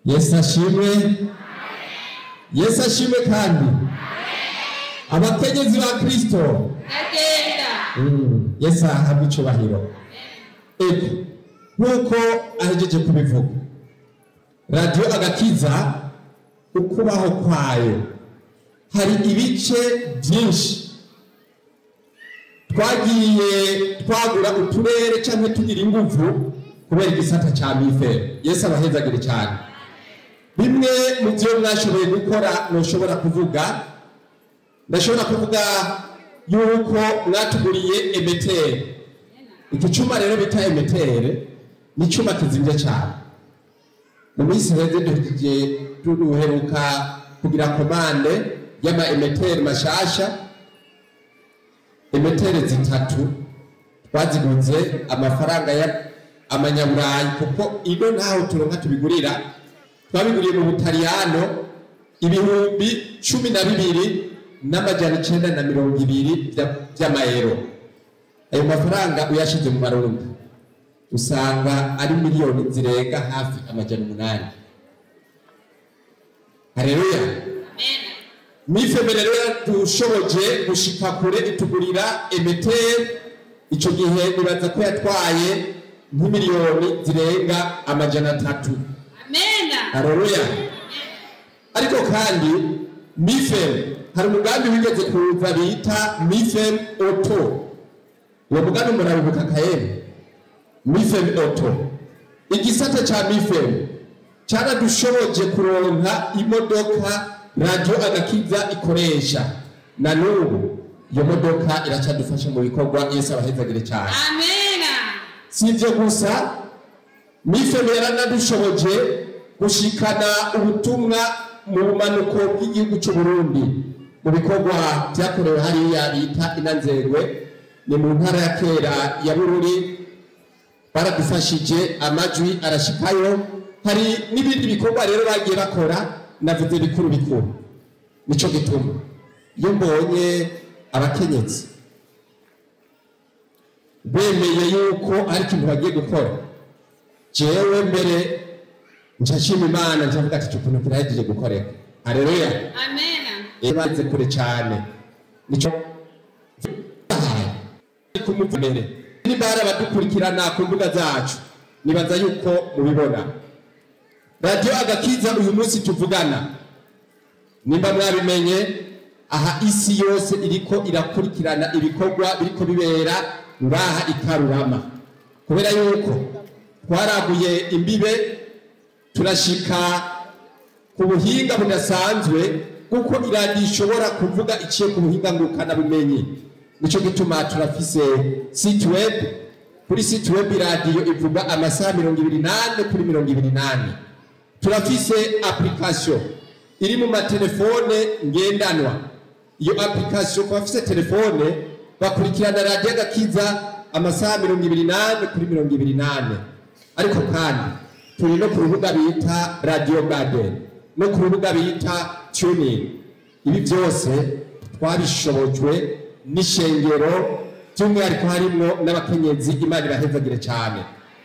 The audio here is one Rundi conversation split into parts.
yesu ashimwe yesu ashimwe kandi abakenyezi ba kristo ndagenda Mm, yesu ahabwa icubahiro ego nk'uko ahejeje kubivuga radiyo agakiza ukubaho kwayo hari ibice byinshi twagiye twagura uturere cyangwa tugira inguvu kubera igisata cya mifero yesu abahezagire cyane bimwe mu byo mwashoboye gukora ntushobora kuvuga ndashobora kuvuga yuko mwatuguriye emetere iki cyuma rero bita emetere ni icyuma kizimye cyane mu minsi heze duhejeje duheruka kugira komande y'ama emetere mashasha emetere zitatu twaziguze amafaranga ya amanyaburayi kuko ino ntaho turonka tubigurira twabiguriye mu butaliyano ibihumbi cumi na bibiri n'amajana icenda na mirongo ibiri vya- vy'amayero ayo mafaranga uyashize mu marundi usanga ari miliyoni zirenga hafi amajana umunani hareruya amena mifeme rero yadushoboje gushika kure itugurira emeteri ico gihe nibaza ko yatwaye nk'imiliyoni zirenga amajana atatu amena hareruya ariko kandi mifem hari umugambi wigeze kuza bita mifem oto uwo mugambi murabibuka kayeri mifem oto igisata ca mifem caradushoboje kuronka imodoka radiyo agakiza ikoresha na n'ubu iyo modoka iracadufasha mu bikorwa yesu abahezagire cyane amena si ibyo gusa mifeme yaranadushoboje gushikana ubutumwa mu bumanuko bw'igihugu cy'u Burundi mu bikorwa byakorewe hariya bita inanzerwe ni mu ntara ya kera ya bururi baradufashije amajwi arashikayo hari n'ibindi bikorwa rero bagiye bakora navuze bikuru bikuru nico gituma iyo mbonye abakenyezi bemeye yuko ari ikintu bagiye gukora jewe mbere nshashima imana ncavuga ati icyo kintu kirahejeje gukoreka hareruya amena baze kure cyane nico kumuvumere niba hari abadukurikirana ku mbuga zacu nibaza yuko mubibona radiyo agakiza uyu munsi tuvugana nimba mwabimenye aha isi yose iriko irakurikirana ibikorwa biriko bibera ngaha ikarurama kubera yuko twaraguye imbibe turashika ku buhinga budasanzwe kuko iradiyo ishobora kuvuga iciye ku buhinga ngurukanabumenyi nicyo gituma turafise site web kuri site web iradiyo ivuga amasaha mirongo ibiri n'ane kuri mirongo ibiri n'ane turafise application iri mu matelefone ngendanwa iyo application ku bafise telefone bakurikirana radiyo agakiza amasaha mirongo ibiri n'ane kuri mirongo ibiri n'ane ariko kandi turi no ku rubuga bita radio garden no ku rubuga bita tuning ibi byose twabishobojwe n'ishengero by'umwihariko harimwo n'abakenyezi imana ibahezagire cyane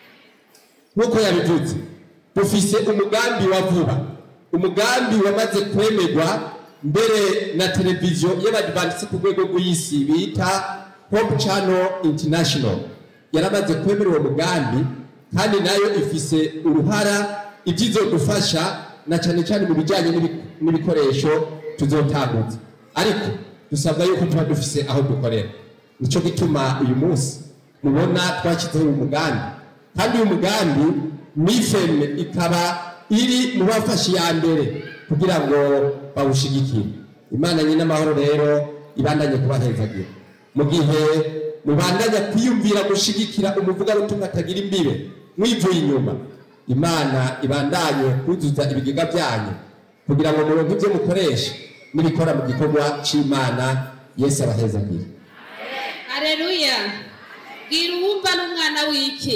nk'uko yabivuze dufise umugambi wa vuba umugambi wamaze kwemerwa mbere na televiziyo y'abadivantisi ku rwego rw'isi bita hope channel international yaramaze kwemera uwo mugambi kandi nayo ifise uruhara ibyizodufasha na cyane cyane mu bijyanye n'ibi- n'ibikoresho tuzotambutsa ariko dusabwa yuko tuba dufise aho dukorera nicyo gituma uyu munsi mubona twashyizeho uyu mugambi kandi uyu mugambi mifeme ikaba iri mu bafashe iya mbere kugira ngo bawushigikire imana nyine amahoro rero ibandanye kubahezagira mu gihe mubandanya kwiyumvira gushigikira umuvugabutumwa atagira imbibe mwivuye inyuma imana ibandanye kuzuza ibigega byanyu kugira ngo muronke ibyo mukoresha n'ibikora mu gikorwa cy'imana yesu abahezagire Haleluya. Bwira uwumva n'umwana w'iki?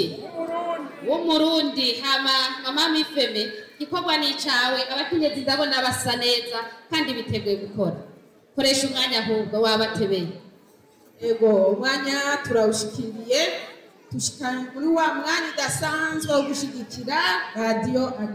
W'umurundi hama mama mifeme igikorwa ni icawe abakenyezi ndabona basa neza kandi biteguye gukora. Koresha umwanya ahubwo wabatebeye. ego umwanya turawushikiriye tushikanye muri wa mwanya udasanzwe wo gushigikira radiyo